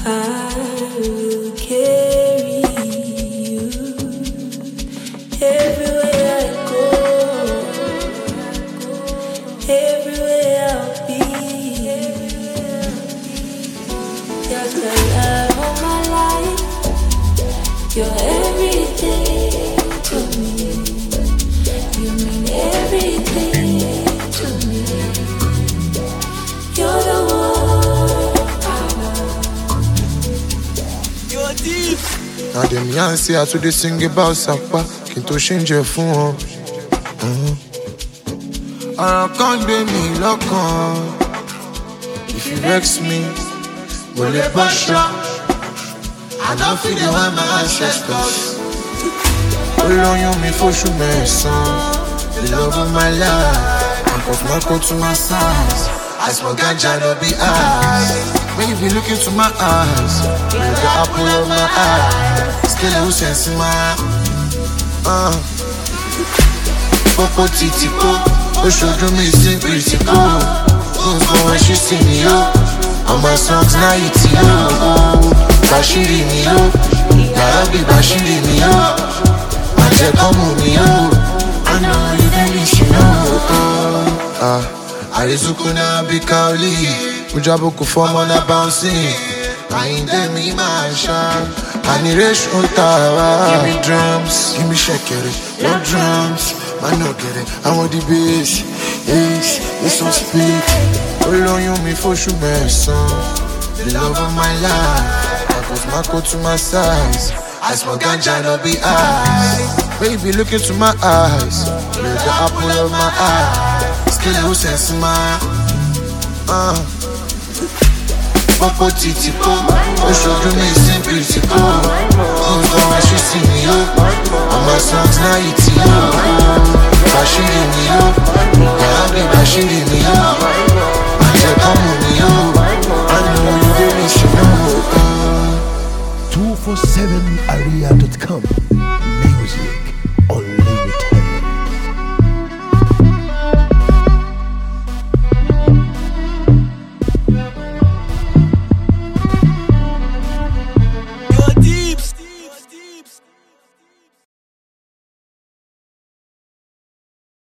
I will carry you everywhere I go, everywhere I'll be. You're the love of my life. You're everything to me. You mean everything to me. You're the one I Na dem yarn say I too dey sing about sapa kí n tó ṣe ń jẹ fún wọn. Mhm. Ọ̀rọ̀ kan gbé mi lọ́kàn. If you vex me, mo lè bọ́ṣọ. I don feel the way my ancestors. Olóyún mi fóṣù mẹ́sàn-án. The love of my life. I put my coat to my size. I smoke ganja, no be eyes. When you be looking to my eyes, you're the apple of my eye. Still a sense in my uh. Popo titi po, oṣooju mi sí critical. Things go when she see me yo. All my songs now it's yo. Bashiri mi yo, yàrá bí Bashiri mi yo. Àjẹ kan mú mi yo. I know you really should know. Ah, Arizuku na bí Kaoli. Mujabuku fọmọ na bouncing. Àyíndé mi máa ṣá. Aniration tàwa. Give me drums, give me ṣẹ̀kẹ̀rẹ̀. No drums, man no get it. I want the bass, yes, this one speak. Olóyún mi fóṣù mẹ́sàn-án. The love of my life. I put my coat to my size. I smoke ganja, no be eyes. Baby, look into my eyes. You're the apple of my eye. Still no sense in my uh. Popo titi po, oṣooju mi sí critical. Things go when she see me yo. All my songs now it's yo. Bashiri mi yo, yàrá bí Bashiri mi yo. Àjẹ kan mú mi yo. I know you really should know. Uh. 247area.com. Music online.